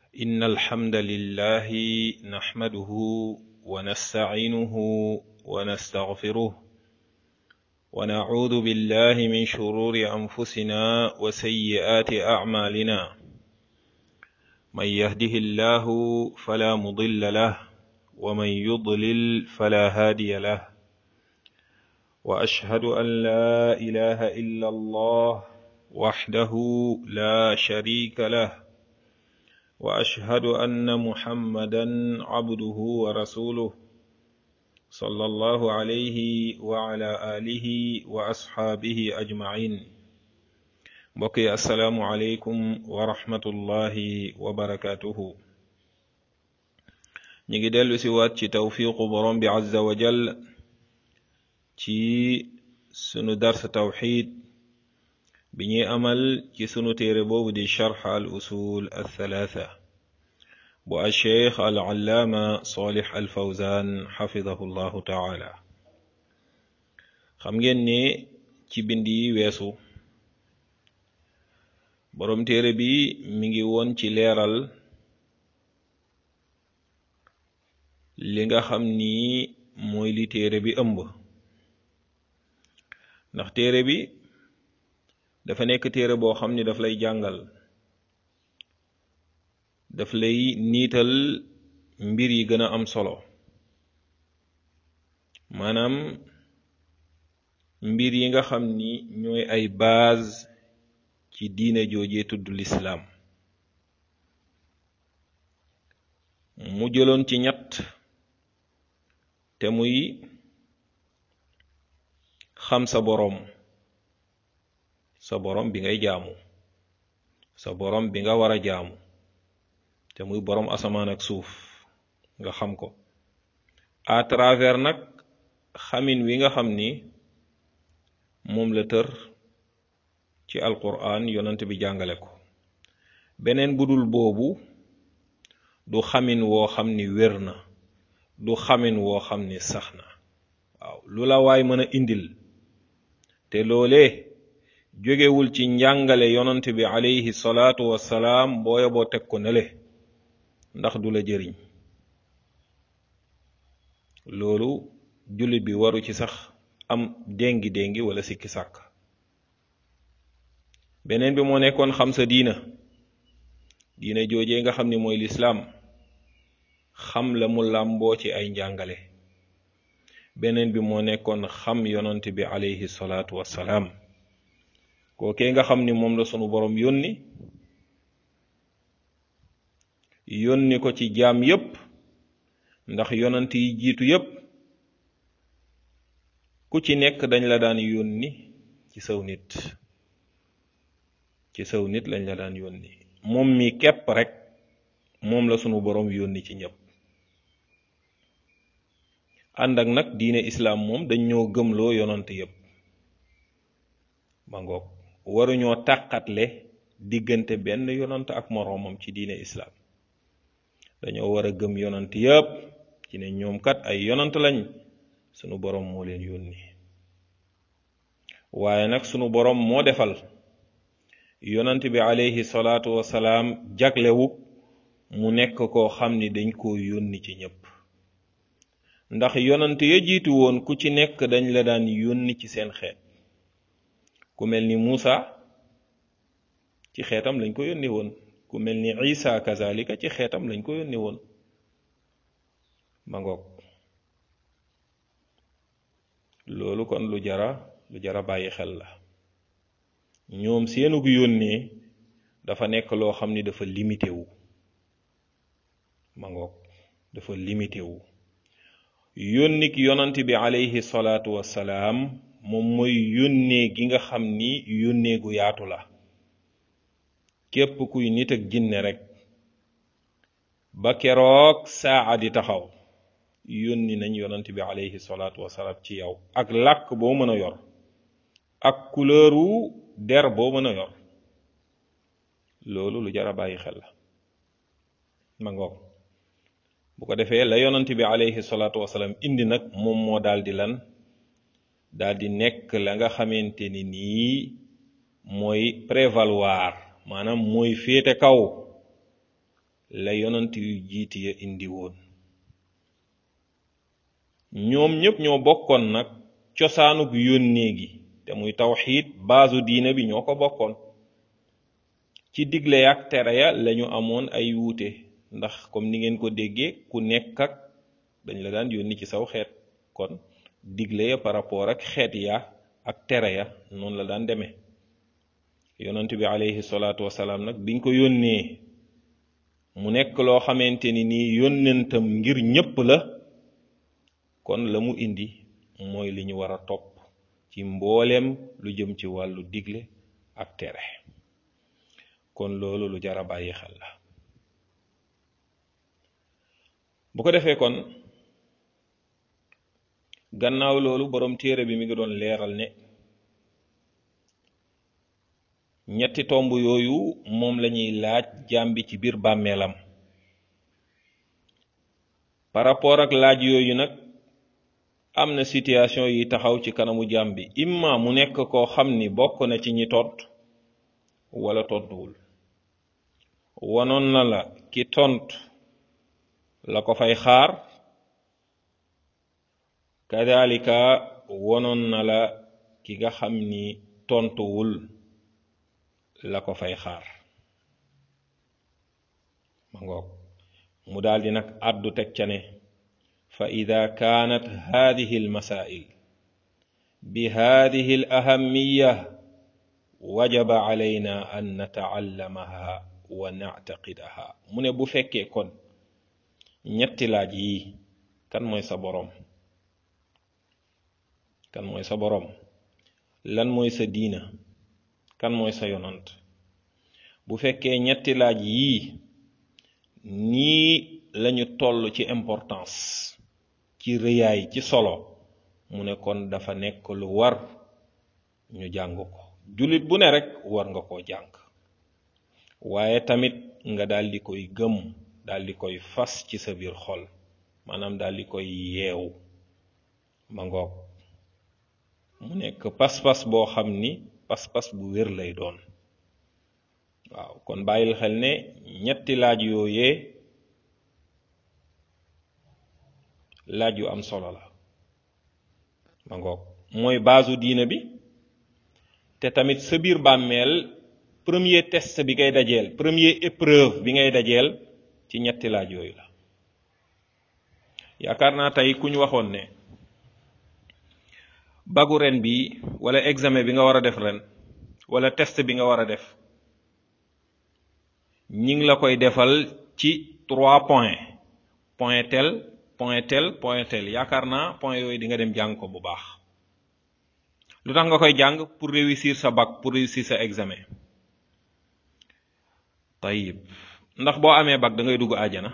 إن الحمد لله نحمده ونستعينه ونستغفره ونعوذ بالله من شرور أنفسنا وسيئات أعمالنا من يهده الله فلا مضل له ومن يضلل فلا هادي له وأشهد أن لا إله إلا الله وحده لا شريك له واشهد ان محمدا عبده ورسوله صلى الله عليه وعلى اله واصحابه اجمعين بقي السلام عليكم ورحمه الله وبركاته نيجي دلو سوات ci tawfiqu borom bi azza wa jal ci sunu dars tawxid bi ñuy amal ci sunu téere boobu di charx al usul althalatha bu alcheikh al allaama solix al fawzan xafidahu llahu taala xam ngeen ne ci bind yi weesu boroom téere bi mi ngi woon ci leeral li nga xam ni mooy li téere bi ëmb ndax téere bi dafa nekk téere boo xam ni daf lay jàngal daf lay niital mbir yi gën a am solo maanaam mbir yi nga xam ni ñooy ay base ci diine joojee tudd lislaam mu jëloon ci ñett te muy xam sa boroom sa borom bi ngay jaamu sa borom bi nga war a jaamu te muy borom asamaan ak suuf nga xam ko à travers nag xamin wi nga xam ni moom la tër ci alquran yonent bi jàngale ko beneen budul boobu du xamin woo xam ni wér na du xamin woo xam ni sax na waaw lu la waay mën a indil te loolee jógewul ci njàngale yonent bi alayhi salaatu wassalaam booya boo teg ko nele ndax du la jëriñ loolu jullit bi waru ci sax am déngi déngi wala sikki sàkk beneen bi moo nekkoon xam sa diina diina joojee nga xam ni mooy lislaam xam la mu làmboo ci ay njàngale beneen bi moo nekkoon xam yonent bi alayhi salaatu wassalaam kookee nga xam ni moom la sunu boroom yónni yónni ko ci jaam yépp ndax yonant yi jiitu yépp ku ci nekk dañ la daan yónni ci saw nit ci saw nit lañ la daan yónni moom mi képp rek moom la sunu boroom yónni ci ñépp ànd ak nag diine islaam moom dañ ñoo gëmloo yonant yépp ma ngoog waruñoo tàqatle diggante benn yonant ak moroomam ci diine islaam dañoo war a gëm yonant yépp ci ne ñoom kat ay yonant lañ sunu boroom moo leen yónni waaye nag sunu boroom moo defal yonant bi alayhi salaatu wasalaam jaglewu mu nekk koo xam ni dañ koo yónni ci ñépp ndax yonant ya jiitu woon ku ci nekk dañ la daan yónni ci seen xeet ku mel ni Muusa ci xeetam lañ ko yónni woon ku mel ni Isa kazalika ci xeetam lañ ko yónni woon ma ngoog loolu kon lu jara lu jara bàyyi xel la ñoom seenug yónnee dafa nekk loo xam ni dafa limité wu ma ngoog dafa limité wu yónnik yonant bi alayhi salaatu wassalaam moom mooy yónnee gi nga xam ni yónnee gu yaatu la képp kuy nit ak jinne rek ba keroog saa di taxaw yónni nañ yonant bi alayhi salaatu wasalaam ci yow ak làkk boo mën a yor ak couleuru der boo mën a yor loolu lu jar a bàyyi xel la ma ngoog bu ko defee la yonant bi alayhi salaatu wasalaam indi nag moom moo daal di lan daal di nekk la nga xamante ni nii mooy prévaloir maanaam mooy féete kaw la yonant yu jiiti ya indi woon ñoom ñépp ñoo bokkoon nag cosaanug yónnee gi te muy tawxiid baasu diina bi ñoo ko bokkoon ci digle ak tere ya lañu amoon ay wuute ndax comme ni ngeen ko déggee ku nekk ak dañ la daan yónni ci saw xeet kon digle ya par rapport ak xeet ya ak tere ya noonu la daan demee yonent bi alayhi salaatu wasalaam nag biñ ko yónnee mu nekk loo xamante ni nii yónnentam ngir ñépp la kon la mu indi mooy li ñu war a topp ci mbooleem lu jëm ci wàllu digle ak tere kon loolu lu jar a bàyyi xel la bu ko defee kon gannaaw loolu boroom téere bi mi ngi doon leeral ne ñetti tomb yooyu moom lañuy laaj jàmbi ci biir bàmmeelam par rapport ak laaj yooyu nag am na situation yi taxaw ci kanamu jàmm bi imma mu nekk koo xam ni bokk na ci ñi tont wala tontuwul wanoon na la ki tont la ko fay xaar kadalika wonoon na la ki nga xam ni tontuwul la ko fay xaar ma ngoog mu daldi nag àddu teg ca ne fa ida kaanat hadihi almasail bi hadihi alahamiya wajaba alayna an nataallamaha wa nactaqidaha mu ne bu fekkee kon ñetti laaj yi kan mooy sa boroom kan mooy sa boroom lan mooy sa diina kan mooy sa yonant bu fekkee ñetti laaj yii nii lañu toll ci importance ci rëyaay ci solo mu ne kon dafa nekk lu war ñu jàng ko jullit bu ne rekk war nga koo jàng waaye tamit nga daldi koy gëm daldi koy fas ci sa biir xol maanaam daldi koy yeew ma ngoog mu nekk pas-pas boo xam ni pas-pas bu wér lay doon waaw kon bàyyil xel ne ñetti laaj yooyee laaj yu am solo la ma ngoog mooy baasu diina bi te tamit sa biir bàmmeel premier test bi ngay dajeel premier épreuve bi ngay dajeel ci ñetti laaj yooyu la yaakaar naa tey ku ñu waxoon ne bagu ren bi wala examen bi nga war a def ren wala test bi nga war a def ñi ngi la koy defal ci trois points point tel point tel point tel yaakaar naa point yooyu di nga dem jàng ko bu baax lu tax nga koy jàng pour réussir sa bac pour réussir sa examen tayib ndax boo amee bac da ngay dugg àjjana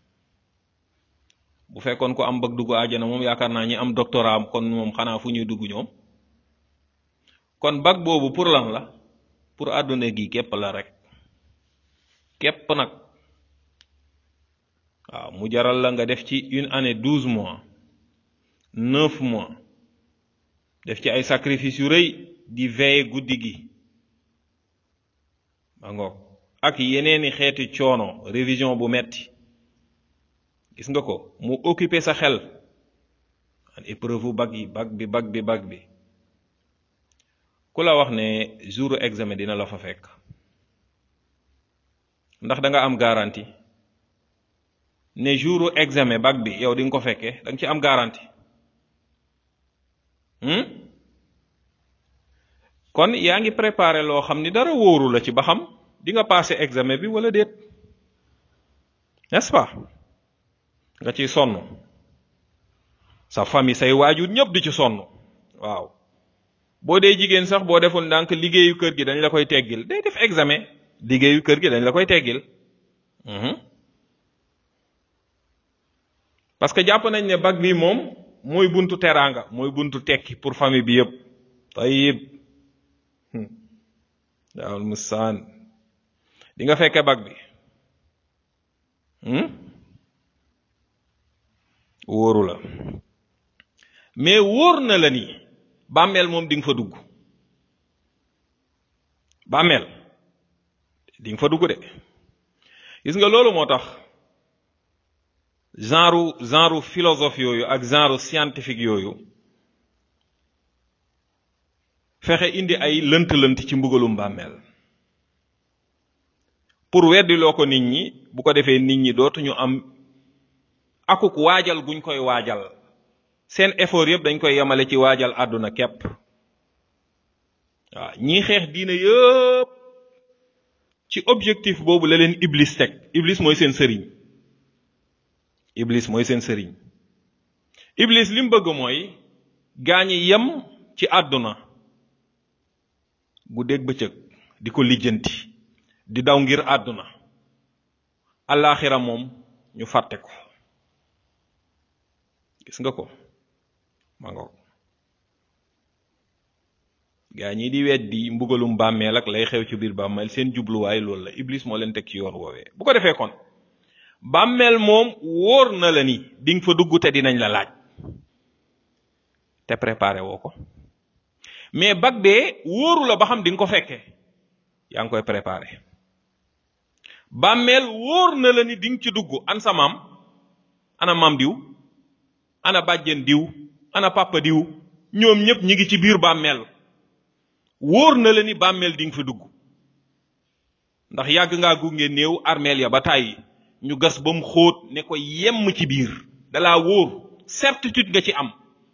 bu fekkoon ko am bac dugg àjjana moom yaakaar naa ñi am doctorat am kon moom xanaa fu ñuy dugg ñoom kon bac boobu pour lan la pour àdduna gi képp la rek képp nag waaw mu jaral la nga def ci une année douze mois neuf mois def ci ay sacrifice yu rëy di veiller guddi gi ma ngoog ak yeneeni xeeti coono révision bu metti gis nga ko mu occuper sa xel an épreuve bac yi bac bi bac bi bac bi ku la wax ne jour examen dina la fa fekk ndax da nga am garantie ne jour examen bac bi yow di nga ko fekkee da nga ci am garantie kon yaa ngi préparé loo xam ni dara wóoru la ci ba xam di nga passé examen bi wala déet n'est-ce pas nga ciy sonn sa famille say waajur ñëpp di ci sonn waaw boo dee jigéen sax boo deful ndànk liggéeyu kër gi dañ la koy teggil day def examen liggéeyu kër gi dañ la koy teggil parce que jàpp nañ ne bac bi moom mooy buntu teraanga mooy buntu tekki pour famille bi yëpp tayib daawul musaan di nga fekke bac bi wóoru la mais wóor na la ni bàmmeel moom di nga fa dugg bàmmeel di nga fa dugg de gis nga loolu moo tax genre genre philosophe yooyu ak genre scientifique yooyu fexe indi ay lënt-lënt ci mbugalum bàmmeel pour weddiloo ko nit ñi bu ko defee nit ñi dootuñu am akuk waajal guñ koy waajal seen effort yëpp dañ koy yemale ci waajal àdduna képp waaw ñii xeex diine yëpp ci objectif boobu la leen iblis teg iblis mooy seen sëriñ iblis mooy seen sëriñ iblis li mu bëgg mooy gaañi yem ci àdduna bu dégg bëccëg di ko lijjanti di daw ngir àdduna allaaxira moom ñu fàtte ko gis nga ko ma nga ko gaa ñi di weddi mbugalum bàmmeel ak lay xew ci biir bàmmeel seen jubluwaay loolu la iblis moo leen teg ci yoon woowee bu ko defee kon bàmmeel moom wóor na la ni di nga fa dugg te dinañ la laaj te préparé woo ko mais bag bee wóoru la ba xam di nga ko fekkee yaa ngi koy préparé bàmmeel wóor na la ni di nga ci dugg an sa maam ana maam diw ana bàjjen diw ana papa diw ñoom ñëpp ñi ngi ci biir bàmmeel wóor na la ni bàmmeel di nga fa dugg ndax yàgg ngaa gunge néew armeel ya ba tàyyi ñu gas ba mu xóot ne ko yemm ci biir dalaa wóor certitude nga ci am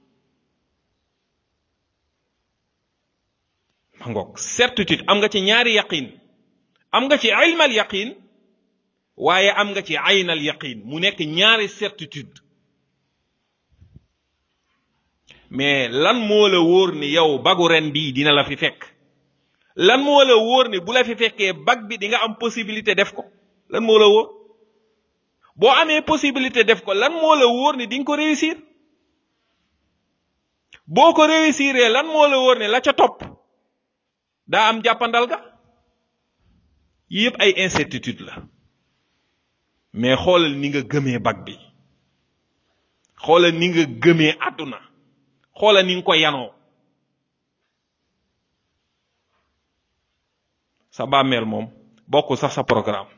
ma ngoog certitude am nga ci ñaari yaqin am nga ci ilmal yaqin waaye am nga ci aynal yaqin mu nekk ñaari certitude mais lan moo la wóor ni yow bagu ren bii dina la fi fekk lan moo la wóor ni bu la fi fekkee bag bi di nga am possibilité def ko lan moo la wóor boo amee possibilité def ko lan moo la wóor ni di nga ko réussir boo ko réussiree lan moo la wóor ne la ca topp daa am jàppandal ga yëpp ay incertitude la mais xoolal ni nga gëmee bag bi xoolal ni nga gëmee àdduna xoolal ni nga ko yanoo sa bàmmeel moom bokkul sax sa programme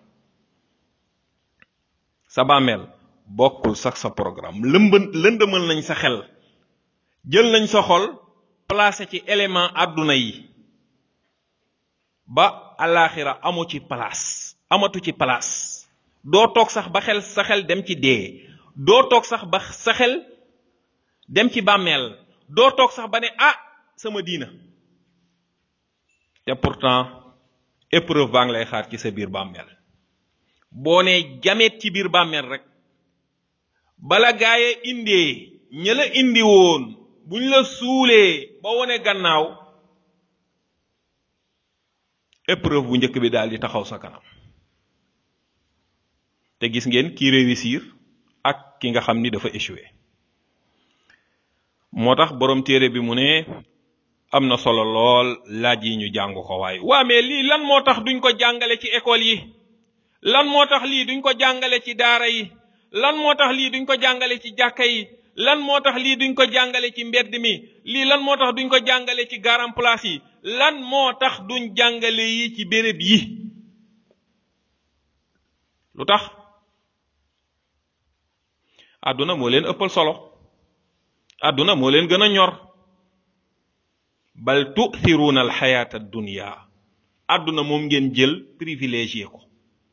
sa bàmmeel bokkul sax sa programme lëmb lëndëmal nañ sa xel jël nañ sa xol placé ci élément àdduna yi ba alaxira amu ci place amatu ci place doo toog sax ba xel sa xel dem ci dee doo toog sax ba sa xel dem ci bàmmeel doo toog sax ba ne ah sama diina te pourtant épreuve baa ngi lay xaar ci sa biir bàmmeel boo ne jameet ci biir bàmmeel rek bala gaaye indee ña la indi woon buñ la suulee ba wone gannaaw épreuve bu njëkk bi daal di taxaw sa kanam te gis ngeen ki réussir ak ki nga xam ni dafa échoué moo tax borom téere bi mu ne am na solo lool laaj yi ñu jàng ko waaye waa mais lii lan moo tax duñ ko jàngale ci école yi lan moo tax lii duñ ko jàngale ci daara yi lan moo tax lii duñ ko jàngale ci jàkka yi lan moo tax lii duñ ko jàngale ci mbedd mi lii lan moo tax duñ ko jàngale ci garam place yi lan moo tax duñ jàngale yi ci béréb yi lu tax àdduna moo leen ëppal solo àdduna moo leen gën a ñor bal tu'thiruna alxayata dunya àdduna moom ngeen jël privilégié ko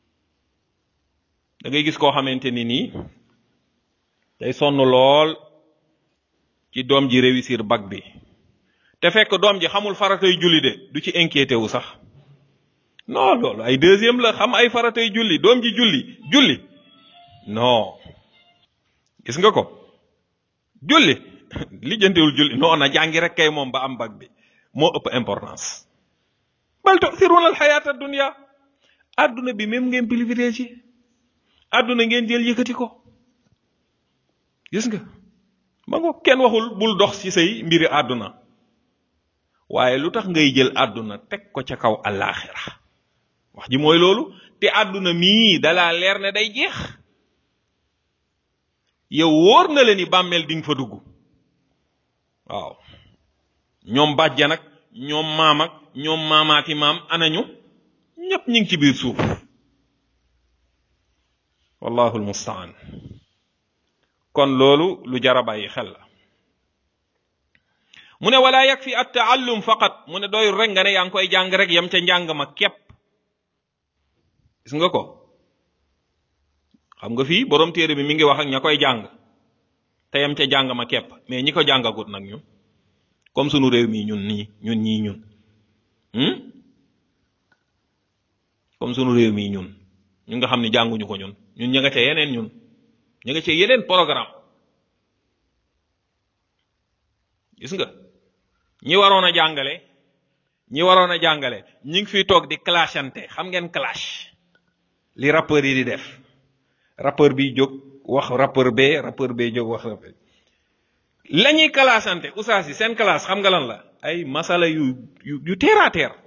da ngay gis koo xamante ni nii day sonn lool ci doom ji réussir bac bi te fekk doom ji xamul faratay julli de du ci inquiété wu sax non loolu ay deuxième la xam ay faratay julli doom ji julli julli non gis nga ko julli lijjantewul julli non na jàngi rek kay moom ba am bac bi moo ëpp importance bal tu'thiruna alxayata dunya adduna bi même ngeen privilégié adduna ngeen jël yëkkati ko gis nga ma ngo kenn waxul bul dox ci say mbiri àdduna waaye lu tax ngay jël àdduna teg ko ca kaw àllaaxira wax ji mooy loolu te àdduna mii dalaa leer ne day jeex yow wóor na la ni bàmmeel di nga fa dugg waaw ñoom bàjjan ak ñoom maam ak ñoom maamaati maam anañu ñépp ñu ngi ci biir suuf wallahu almustaan kon loolu lu jara bàyyi xel la mu ne wala yakfi at taallum faqat mu ne doyul rek nga ne yaa ngi koy jàng rek yam ca njàng ma képp gis nga ko xam nga fii borom téere bi mi ngi wax ak ña koy jàng te yam ca jàng ma képp mais ñi ko jàngagut nag ñun comme sunu réew mi ñun nii ñun ñii ñun comme sunu réew mi ñun ñu nga xam ne jànguñu ko ñun ñun ña nga ca yeneen ñun ña nga ca yeneen programme gis nga ñi waroon a jàngale ñi waroon a jàngale ñi ngi fiy toog di clashante xam ngeen clash li rappeur yi di def rappeur bi jóg wax rappeur bee rappeur bee jóg wax rappeur la ñuy clashante oustaz yi seen classe xam nga lan la ay masala yu yu yu terre à terre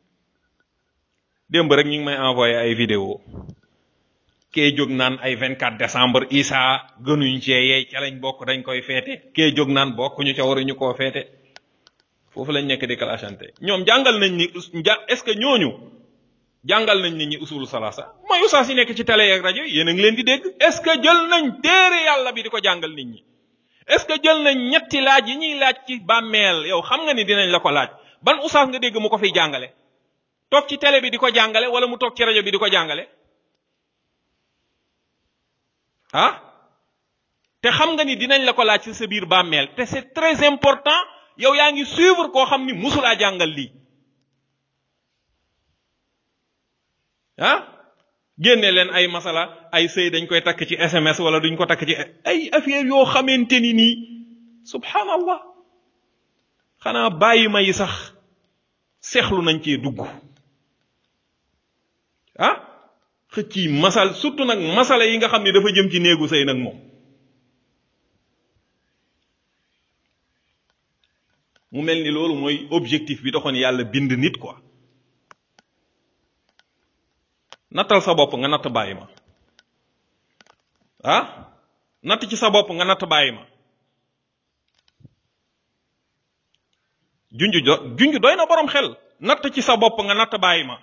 démb rek ñu ngi may envoyé ay vidéo kee jóg naan ay 24 décembre Isa gënuñ cee yeey ca lañ bokk dañ koy feete kee jóg naan bokkuñu ca waruñu koo feete foofu lañ nekk di clashante ñoom jàngal nañ ni est-ce que ñooñu jàngal nañ nit ñi usul salasa mooy usaas yi nekk ci télé ak rajo yéen a ngi leen di dégg est-ce que jël nañ téere yàlla bi di ko jàngal nit ñi est-ce que jël nañ ñetti laaj yi ñuy laaj ci bàmmeel yow xam nga ni dinañ la ko laaj ban usaas nga dégg mu ko fiy jàngale toog ci télé bi di ko jàngale wala mu toog ci rajo bi di ko jàngale ah te xam nga ni dinañ la ko laaj ci sa biir bàmmeel te c'est très important yow yaa ngi suivre koo xam ni musulaa jàngal lii ah génne leen ay masala ay sëy dañ koy takk ci SMS wala duñ ko takk ci ay affaire yoo xamante ni nii subhanallah xanaa bàyyi ma yi sax seexlu nañ cee dugg ah xëcc yi masal surtout nag masala yi nga xam ne dafa jëm ci néegu sëy nag moom mu mel ni loolu mooy objectif bi taxoon yàlla bind nit quoi nattal sa bopp nga natt bàyyi ma ah natt ci sa bopp nga natt bàyyi ma junj do junj doy na borom xel natt ci sa bopp nga natt bàyyi ma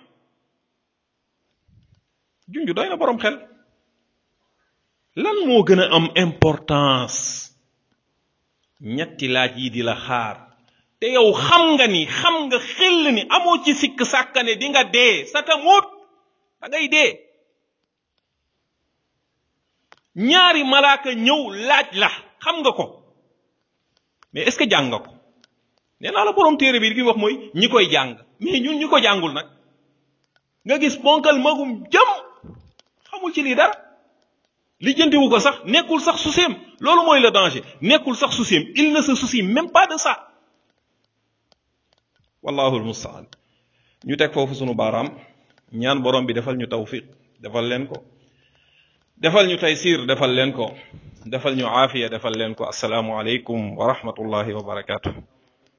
junj doy na borom xel lan moo gën a am importance ñetti laaj yi di la xaar te yow xam nga ni xam nga xel ni amoo ci sikk sàkkane di nga dee sa tamuut da ngay dee ñaari malaaka ñëw laaj la xam nga ko mais est-ce que jàng nga ko nee naa la borom téere bi li wax mooy ñi koy jàng mais ñun ñi ko jàngul nag nga gis ponkal magum jëm xamul ci lii dara lijjantiwu ko sax nekkul sax souciem loolu mooy le danger nekkul sax souciem il ne se soucie même pas de ça wallahu almustaan ñu teg foofu sunu baaraam ñaan borom bi defal ñu tawfiq defal leen ko defal ñu taysir defal leen ko defal ñu aafiya defal leen ko asalaamu aleykum wa rahmatullahi wa barakatuh